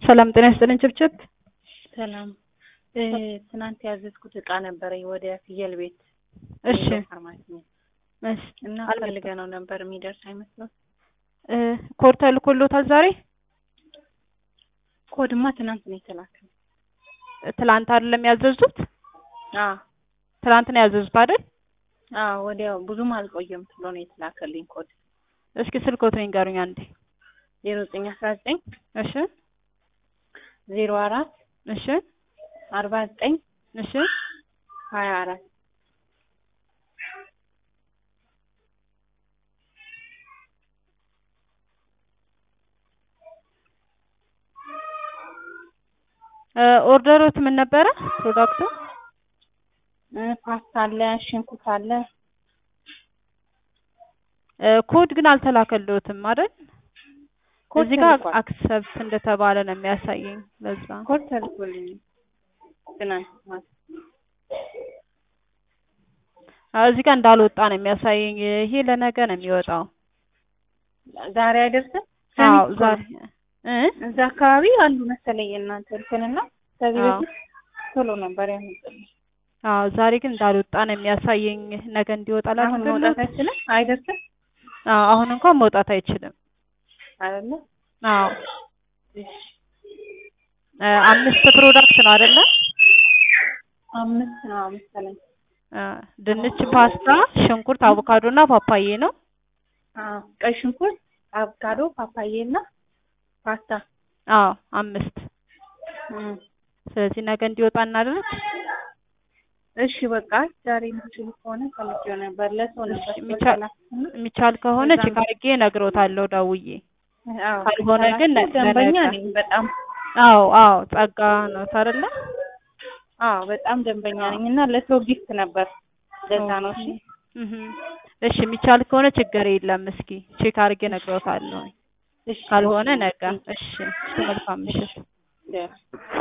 ሰላም ጤና ይስጥልኝ ችብችብ። ሰላም ትናንት ያዘዝኩት እቃ ነበረኝ ወደ ፍየል ቤት እሺ ፋርማሲ እሺ እና አልመጣም። ፈልገ ነው ነበር የሚደርስ አይመስልም። እ ኮድ ተልኮሎታል ዛሬ? ኮድማ ትናንት ነው የተላከው። ትላንት አይደለም ያዘዙት? አዎ ትላንት ነው ያዘዙት አይደል? አዎ ወዲያው ብዙም አልቆየም ብሎ ነው የተላከልኝ ኮድ እስኪ ስልኮትን ይንገሩኝ አንዴ። ዜሮ ዘጠኝ አስራ ዘጠኝ እሺ ዜሮ አራት እሺ አርባ ዘጠኝ እሺ ሀያ አራት እ ኦርደሮት ምን ነበረ ፕሮዳክቱ? እ ፓስታ አለ፣ ሽንኩርት አለ። እ ኮድ ግን አልተላከልዎትም አይደል? ኮድ እዚህ ጋር ተልኳል። አክሰፕት እንደተባለ ነው የሚያሳየኝ። ለዛ ኮድ ተልኮልኝ ትናንት ማለት አዎ፣ እዚህ ጋር እንዳልወጣ ነው የሚያሳየኝ። ይሄ ለነገ ነው የሚወጣው። ዛሬ አይደርስም። አዎ ሰሚት ዛሬ እ እዛ አካባቢ አሉ መሰለኝ የእናንተ እንትንና ከዚህ አዎ በፊት ቶሎ ነበር ያመጡልኝ። አዎ ዛሬ ግን እንዳልወጣ ነው የሚያሳየኝ። ነገ እንዲወጣ አሁን መውጣት ላድርግልዎት? አይችልም አይደርስም አዎ አሁን እንኳን መውጣት አይችልም። አይደለ? አዎ እ አምስት ፕሮዳክት ነው አይደለ? አምስት ነው መሰለኝ። እ ድንች፣ ፓስታ፣ ሽንኩርት፣ አቮካዶ እና ፓፓዬ ነው። አዎ ቀይ ሽንኩርት፣ አቮካዶ፣ ፓፓዬ እና ፓስታ። አዎ አምስት። እም። ስለዚህ ነገ እንዲወጣ እናደርግ። እሺ በቃ ዛሬ የምትችሉ ከሆነ ፈልጌው ነበር ለሰው ነበር የሚቻል ስለተላኩና የሚቻል ከሆነ እዛ ቼክ አድርጌ እነግሮታለሁ ደውዬ። አዎ ካልሆነ ግን ካላችሁ ደንበኛ ለነገ። ነኝ በጣም አዎ አዎ ጸጋ ነው አይደለ? አዎ በጣም ደንበኛ ነኝ እና ለሰው ጊፍት ነበር ለዛ ነው እሺ እህ እሺ የሚቻል ከሆነ ችግር የለም። እስኪ ቼክ አድርጌ እነግሮታለሁ። እሺ ካልሆነ ነገ። እሺ እሺ መልካም ምሽት። ደህና